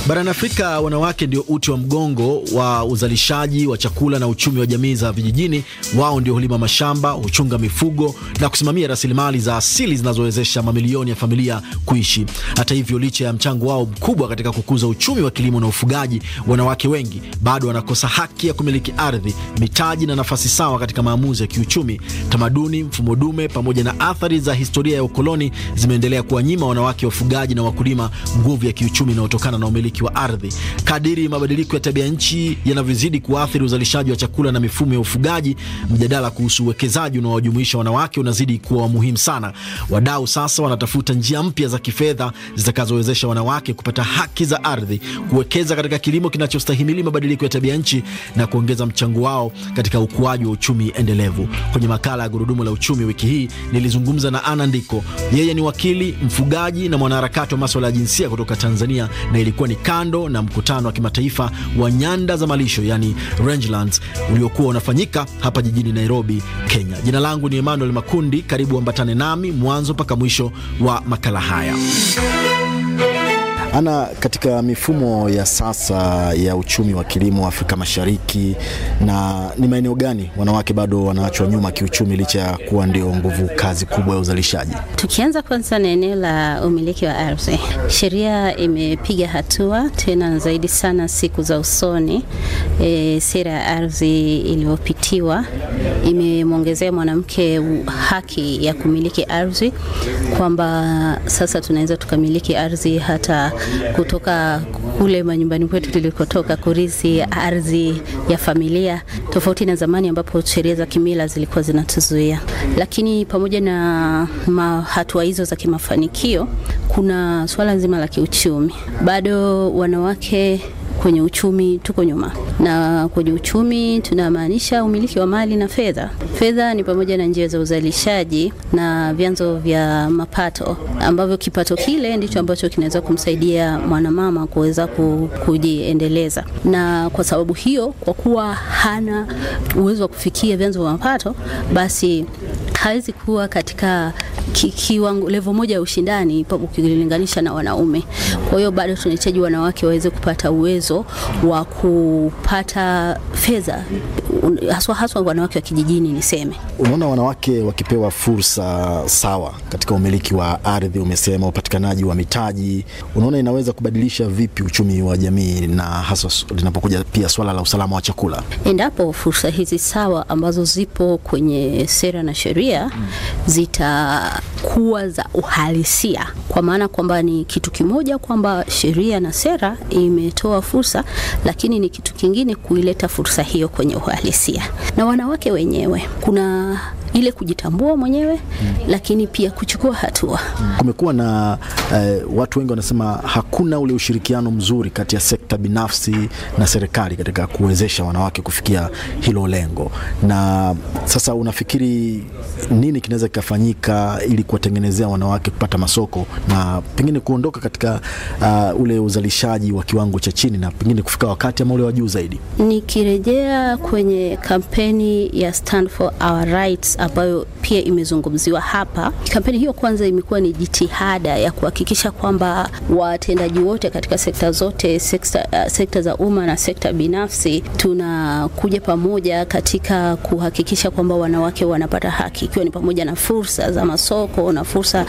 Barani Afrika, wanawake ndio uti wa mgongo wa uzalishaji wa chakula na uchumi wa jamii za vijijini. Wao ndio hulima mashamba, huchunga mifugo na kusimamia rasilimali za asili zinazowezesha mamilioni ya familia kuishi. Hata hivyo, licha ya mchango wao mkubwa katika kukuza uchumi wa kilimo na ufugaji, wanawake wengi bado wanakosa haki ya kumiliki ardhi, mitaji na nafasi sawa katika maamuzi ya kiuchumi. Tamaduni, mfumo dume pamoja na athari za historia ya ukoloni zimeendelea kuwanyima wanawake wafugaji na wakulima nguvu ya kiuchumi inayotokana na umiliki wa ardhi. Kadiri mabadiliko ya tabia nchi yanavyozidi kuathiri uzalishaji wa chakula na mifumo ya ufugaji, mjadala kuhusu uwekezaji unaowajumuisha wanawake unazidi kuwa muhimu sana. Wadau sasa wanatafuta njia mpya za kifedha zitakazowezesha wanawake kupata haki za ardhi, kuwekeza katika kilimo kinachostahimili mabadiliko ya tabia nchi na kuongeza mchango wao katika ukuaji wa uchumi endelevu. Kwenye makala ya Gurudumu la Uchumi wiki hii nilizungumza na Ana Ndiko. Yeye ni wakili, mfugaji na mwanaharakati wa maswala ya jinsia kutoka Tanzania, na ilikuwa ni kando na mkutano wa kimataifa wa nyanda za malisho yani Rangelands uliokuwa unafanyika hapa jijini Nairobi, Kenya. Jina langu ni Emmanuel Makundi. Karibu ambatane nami mwanzo mpaka mwisho wa makala haya. Ana, katika mifumo ya sasa ya uchumi wa kilimo Afrika Mashariki, na ni maeneo gani wanawake bado wanaachwa nyuma kiuchumi licha ya kuwa ndio nguvu kazi kubwa ya uzalishaji? Tukianza kwanza na eneo la umiliki wa ardhi, sheria imepiga hatua tena zaidi sana siku za usoni. E, sera ya ardhi iliyopitiwa imemwongezea mwanamke haki ya kumiliki ardhi, kwamba sasa tunaweza tukamiliki ardhi hata kutoka kule manyumbani kwetu tulikotoka, kurithi ardhi ya familia, tofauti na zamani ambapo sheria za kimila zilikuwa zinatuzuia. Lakini pamoja na hatua hizo za kimafanikio, kuna swala zima la kiuchumi. Bado wanawake kwenye uchumi tuko nyuma, na kwenye uchumi tunamaanisha umiliki wa mali na fedha. Fedha ni pamoja na njia za uzalishaji na vyanzo vya mapato, ambavyo kipato kile ndicho ambacho kinaweza kumsaidia mwanamama kuweza kujiendeleza. Na kwa sababu hiyo, kwa kuwa hana uwezo wa kufikia vyanzo vya mapato, basi hawezi kuwa katika kiwango level moja ya ushindani ukilinganisha na wanaume. Kwa hiyo bado tunahitaji wanawake waweze kupata uwezo wa kupata fedha, haswa haswa wanawake wa kijijini. Niseme, unaona, wanawake wakipewa fursa sawa katika umiliki wa ardhi, umesema upatikanaji wa mitaji, unaona inaweza kubadilisha vipi uchumi wa jamii, na hasa linapokuja pia swala la usalama wa chakula? Endapo fursa hizi sawa ambazo zipo kwenye sera na sheria hmm, zita kuwa za uhalisia, kwa maana kwamba ni kitu kimoja kwamba sheria na sera imetoa fursa, lakini ni kitu kingine kuileta fursa hiyo kwenye uhalisia. Na wanawake wenyewe kuna ile kujitambua mwenyewe hmm, lakini pia kuchukua hatua. Kumekuwa na eh, watu wengi wanasema hakuna ule ushirikiano mzuri kati ya sekta binafsi na serikali katika kuwezesha wanawake kufikia hilo lengo. Na sasa unafikiri nini kinaweza kikafanyika ili kuwatengenezea wanawake kupata masoko na pengine kuondoka katika uh, ule uzalishaji wa kiwango cha chini na pengine kufika wakati ama ule wa juu zaidi? Nikirejea kwenye kampeni ya Stand for Our Rights ambayo pia imezungumziwa hapa. Kampeni hiyo kwanza imekuwa ni jitihada ya kuhakikisha kwamba watendaji wote katika sekta zote, sekta, uh, sekta za umma na sekta binafsi tunakuja pamoja katika kuhakikisha kwamba wanawake wanapata haki, ikiwa ni pamoja na fursa za masoko na fursa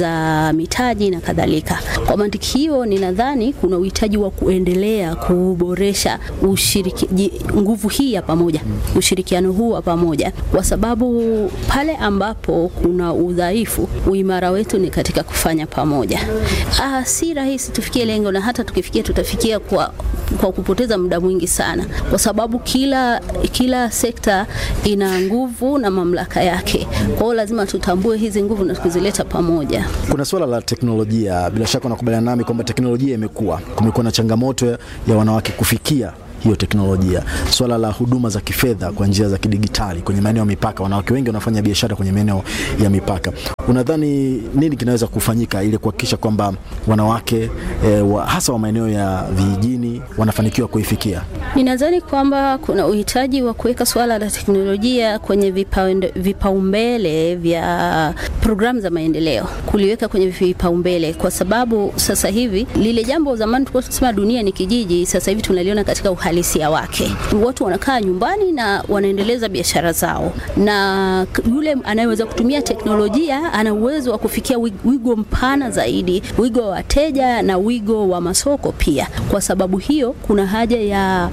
za mitaji na kadhalika. Kwa mantiki hiyo, ninadhani kuna uhitaji wa kuendelea kuboresha ushiriki, nguvu hii ya pamoja, ushirikiano huu wa pamoja, kwa sababu pale ambapo kuna udhaifu, uimara wetu ni katika kufanya pamoja. Ah, si rahisi tufikie lengo, na hata tukifikia tutafikia kwa kwa kupoteza muda mwingi sana, kwa sababu kila kila sekta ina nguvu na mamlaka yake. Kwa hiyo lazima tutambue hizi nguvu na kuzileta pamoja. Kuna suala la teknolojia, bila shaka unakubaliana nami kwamba teknolojia imekuwa, kumekuwa na changamoto ya wanawake kufikia hiyo teknolojia, swala la huduma za kifedha kwa njia za kidigitali kwenye maeneo ya mipaka. Wanawake wengi wanafanya biashara kwenye maeneo ya mipaka. Unadhani nini kinaweza kufanyika ili kuhakikisha kwamba wanawake eh, wa, hasa wa maeneo ya vijijini wanafanikiwa kuifikia? Ninadhani kwamba kuna uhitaji wa kuweka suala la teknolojia kwenye vipaumbele vya programu za maendeleo, kuliweka kwenye vipaumbele, kwa sababu sasa hivi lile jambo zamani tulikuwa tunasema dunia ni kijiji, sasa hivi tunaliona katika uhalisia wake. Watu wanakaa nyumbani na wanaendeleza biashara zao, na yule anayeweza kutumia teknolojia ana uwezo wa kufikia wigo mpana zaidi, wigo wa wateja na wigo wa masoko pia. Kwa sababu hiyo, kuna haja ya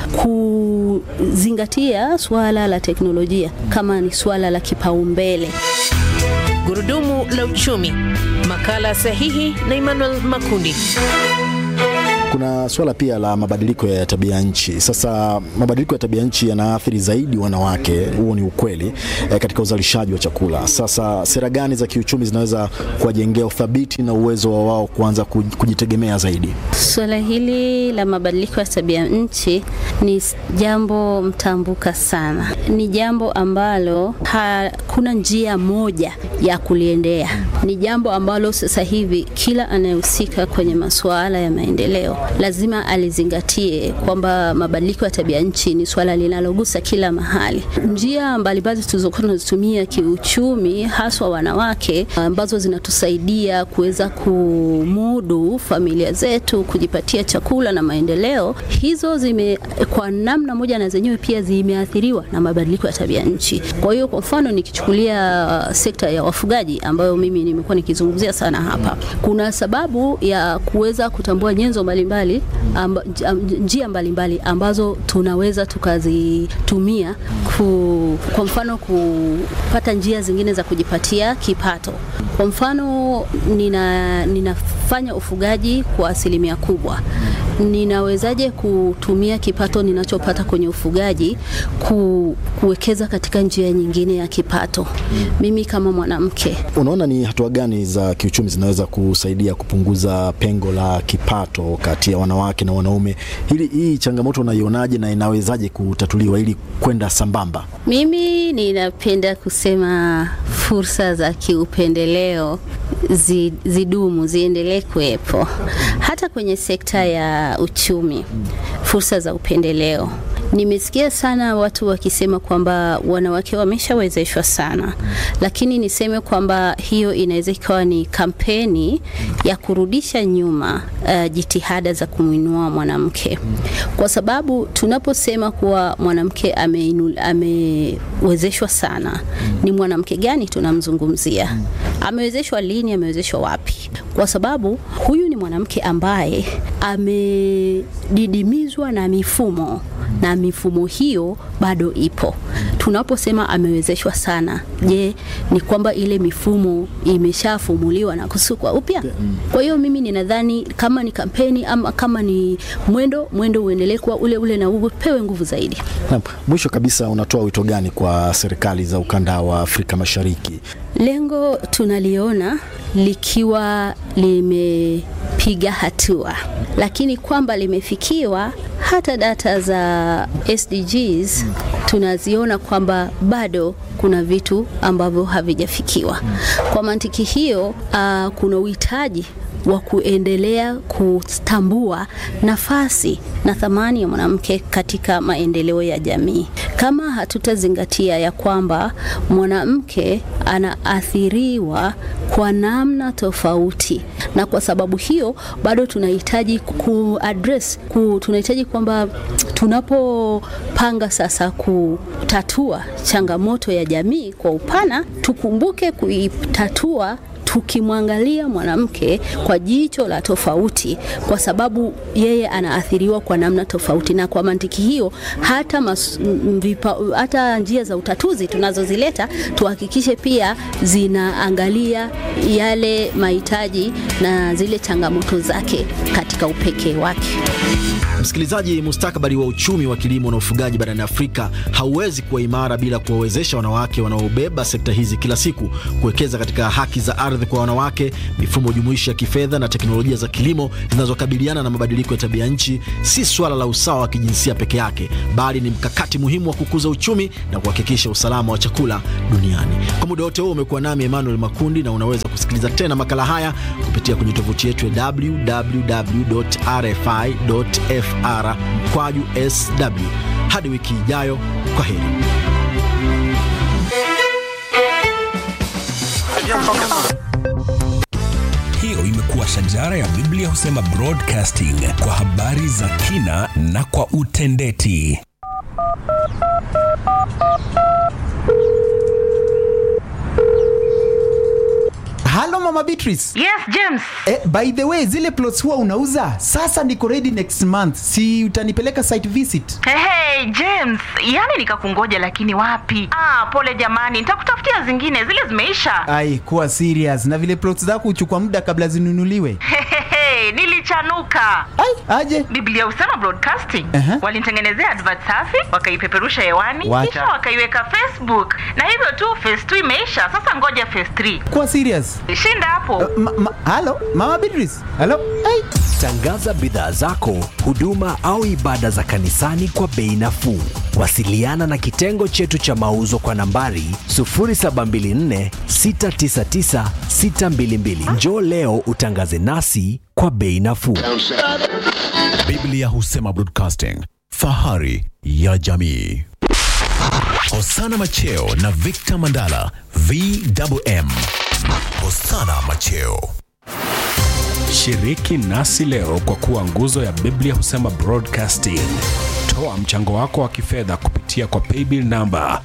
kuzingatia suala la teknolojia kama ni suala la kipaumbele. Gurudumu la uchumi, makala sahihi na Emmanuel Makundi. Kuna suala pia la mabadiliko ya tabia nchi. Sasa mabadiliko ya tabia nchi yanaathiri zaidi wanawake, huo ni ukweli e, katika uzalishaji wa chakula. Sasa sera gani za kiuchumi zinaweza kuwajengea uthabiti na uwezo wa wao kuanza kujitegemea zaidi? Suala hili la mabadiliko ya tabia nchi ni jambo mtambuka sana, ni jambo ambalo hakuna njia moja ya kuliendea. Ni jambo ambalo sasa hivi kila anayehusika kwenye masuala ya maendeleo lazima alizingatie kwamba mabadiliko ya tabia nchi ni swala linalogusa kila mahali. Njia mbalimbali tulizokuwa tunazitumia kiuchumi, haswa wanawake, ambazo zinatusaidia kuweza kumudu familia zetu, kujipatia chakula na maendeleo, hizo zime kwa namna moja na zenyewe pia zimeathiriwa na mabadiliko ya tabia nchi. Kwa hiyo, kwa mfano nikichukulia sekta ya wafugaji ambayo mimi nimekuwa nikizungumzia sana hapa, kuna sababu ya kuweza kutambua nyenzo mbalimbali amba, njia mbalimbali ambazo tunaweza tukazitumia ku, kwa mfano kupata njia zingine za kujipatia kipato. Kwa mfano nina, ninafanya ufugaji kwa asilimia kubwa ninawezaje kutumia kipato ninachopata kwenye ufugaji ku, kuwekeza katika njia nyingine ya kipato mimi kama mwanamke. Unaona ni hatua gani za kiuchumi zinaweza kusaidia kupunguza pengo la kipato kati ya wanawake na wanaume? Hili, hii changamoto unaionaje na inawezaje kutatuliwa ili kwenda sambamba? Mimi ninapenda kusema fursa za kiupendeleo zi, zidumu ziendelee kuwepo hata kwenye sekta ya uchumi. Fursa za upendeleo Nimesikia sana watu wakisema kwamba wanawake wameshawezeshwa sana, lakini niseme kwamba hiyo inaweza ikawa ni kampeni ya kurudisha nyuma uh, jitihada za kumwinua mwanamke, kwa sababu tunaposema kuwa mwanamke amewezeshwa sana, ni mwanamke gani tunamzungumzia? Amewezeshwa lini? Amewezeshwa wapi? Kwa sababu huyu ni mwanamke ambaye amedidimizwa na mifumo na mifumo hiyo bado ipo. Tunaposema amewezeshwa sana, je, ni kwamba ile mifumo imeshafumuliwa na kusukwa upya? Kwa hiyo mimi ninadhani kama ni kampeni ama kama ni mwendo, mwendo uendelee kuwa ule ule na upewe nguvu zaidi. Na mwisho kabisa, unatoa wito gani kwa serikali za ukanda wa Afrika Mashariki? Lengo tunaliona likiwa limepiga hatua, lakini kwamba limefikiwa hata data za SDGs tunaziona kwamba bado kuna vitu ambavyo havijafikiwa. Kwa mantiki hiyo, uh, kuna uhitaji wa kuendelea kutambua nafasi na thamani ya mwanamke katika maendeleo ya jamii. Kama hatutazingatia ya kwamba mwanamke anaathiriwa kwa namna tofauti, na kwa sababu hiyo bado tunahitaji kuaddress ku, tunahitaji kwamba tunapopanga sasa kutatua changamoto ya jamii kwa upana, tukumbuke kuitatua tukimwangalia mwanamke kwa jicho la tofauti, kwa sababu yeye anaathiriwa kwa namna tofauti, na kwa mantiki hiyo hata, mas, vipa, hata njia za utatuzi tunazozileta tuhakikishe pia zinaangalia yale mahitaji na zile changamoto zake katika upekee wake. Msikilizaji, mustakabali wa uchumi wa kilimo na ufugaji barani Afrika hauwezi kuwa imara bila kuwawezesha wanawake wanaobeba sekta hizi kila siku kuwekeza katika haki za ardhi ardhi kwa wanawake, mifumo jumuishi ya kifedha na teknolojia za kilimo zinazokabiliana na mabadiliko ya tabia nchi si swala la usawa wa kijinsia peke yake, bali ni mkakati muhimu wa kukuza uchumi na kuhakikisha usalama wa chakula duniani. Kwa muda wote huo umekuwa nami Emmanuel Makundi, na unaweza kusikiliza tena makala haya kupitia kwenye tovuti yetu ya www.rfi.fr mkwaju sw. Hadi wiki ijayo, kwa heri. Hiyo imekuwa shajara ya Biblia husema broadcasting kwa habari za kina na kwa utendeti. Halo Mama Beatrice. Yes, James. Eh, by the way, zile plots huwa unauza? Sasa niko ready next month. Si utanipeleka site visit? Hey, hey, James, yani nikakungoja lakini wapi? Ah, pole jamani, nitakutafutia zingine, zile zimeisha. Ai, kuwa serious. Na vile plots zako huchukua muda kabla zinunuliwe. Hehehe, nilichanuka. Ai, aje. Biblia husema broadcasting. Aha. Walinitengenezea advert safi, wakaipeperusha hewani, Wacha. kisha wakaiweka Facebook. Na hivyo tu phase 2 imeisha, sasa ngoja phase 3. Kuwa serious. Shinda hapo. Ma, ma, halo Mama Beatrice. Halo. Ai. Tangaza bidhaa zako, huduma au ibada za kanisani kwa bei nafuu. Wasiliana na kitengo chetu cha mauzo kwa nambari 0724 699 622. Njoo leo utangaze nasi kwa bei nafuu. Biblia husema broadcasting, fahari ya jamii. Hosana Macheo na Victor Mandala, VMM. Hosana Macheo. Shiriki nasi leo kwa kuwa nguzo ya Biblia husema broadcasting. Toa mchango wako wa kifedha kupitia kwa paybill namba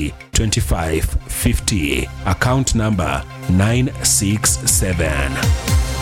332550 account namba 967